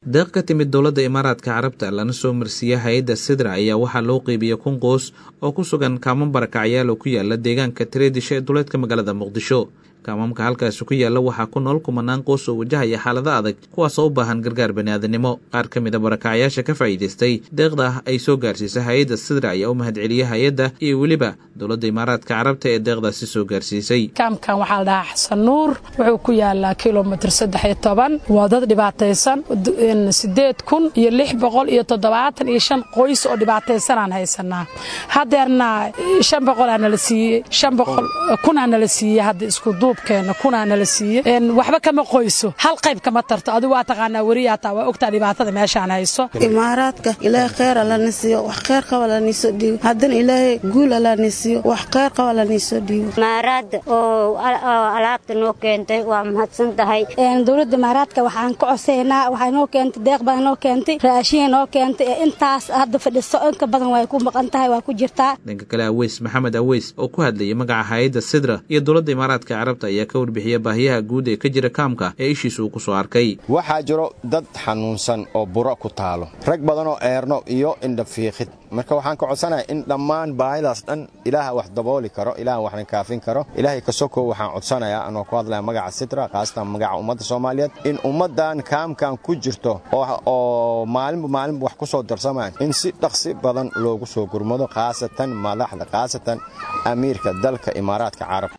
deeq ka timid dowladda imaaraadka carabta lana soo marsiiya hay-adda sidra ayaa waxaa loo qeybiyey kun qoos oo ku sugan kaaman barakacyaal oo ku yaala deegaanka tareedisha ee duleedka magaalada muqdisho kaamamka halkaasi ku yaalla waxaa ku nool kumanaan qoos oo wajahaya xaalada adag kuwaasoo u baahan gargaar baniaadanimo qaar ka mid a barakacyaasha ka faa'iidaystay deeqda ay soo gaarsiisay hay-adda sidra ayaa u mahadceliyey hay-adda iyo weliba dowladda imaaraadka carabta ee deeqdaasi soo gaarsiisay kaamkan waxaa la dhahaa xasan nuur wuxuu ku yaalaa kilomitr saddex iyo toban waa dad dhibaataysan sideed kun iyo lix boqol iyo toddobaatan iyo shan qoys oo dhibaataysanaan haysanaa hadeerna shan boqolaa nala siiyey shan boqol kunaa nala siiyey hadda isku duubkeena kunaa nala siiyey waxba kama qoyso hal qayb kama tarto adigu waa taqaanaa weriyaata waa ogtaa dhibaatada meeshaan hayso imaaraadka ilaahay kheyr alana siiyo wax kheyr qaba laniisoo dhiibo haddana ilaahay guul alana siiyo wax kheyr qaba laniisoo dhiibo imaaraadda oo alaabta noo keentay waa mahadsan tahay dowladda imaaraadka waxaan ka cosaynaa waxay noo keentay deeq baa noo keentay raashiin noo keentay ee intaas hadda fadhiso inka badan way ku maqan tahay waa ku jirtaa dhanka kale aweys maxamed aweys oo ku hadlayay magaca hay-adda sidra iyo dowladda imaaraadka carabta ayaa ka warbixiya baahiyaha guud ee ka jira kaamka ee ishiisa uu ku soo arkay waxaa jiro dad xanuunsan oo buro ku taalo rag badanoo eerno iyo indhafiiqid marka waxaan ka codsanayaa in dhammaan baahidaas dhan ilaaha wax dabooli karo ilaaha waxna kaafin karo ilaahay ka sokow waxaan codsanayaa anoo ku hadlaya magaca sitra khaasatan magaca ummadda soomaaliyeed in ummaddan kaamkan ku jirto oo maalinba maalinba wax ku soo darsamaan in si dhaqsi badan loogu soo gurmado khaasatan madaxda khaasatan amiirka dalka imaaraadka carab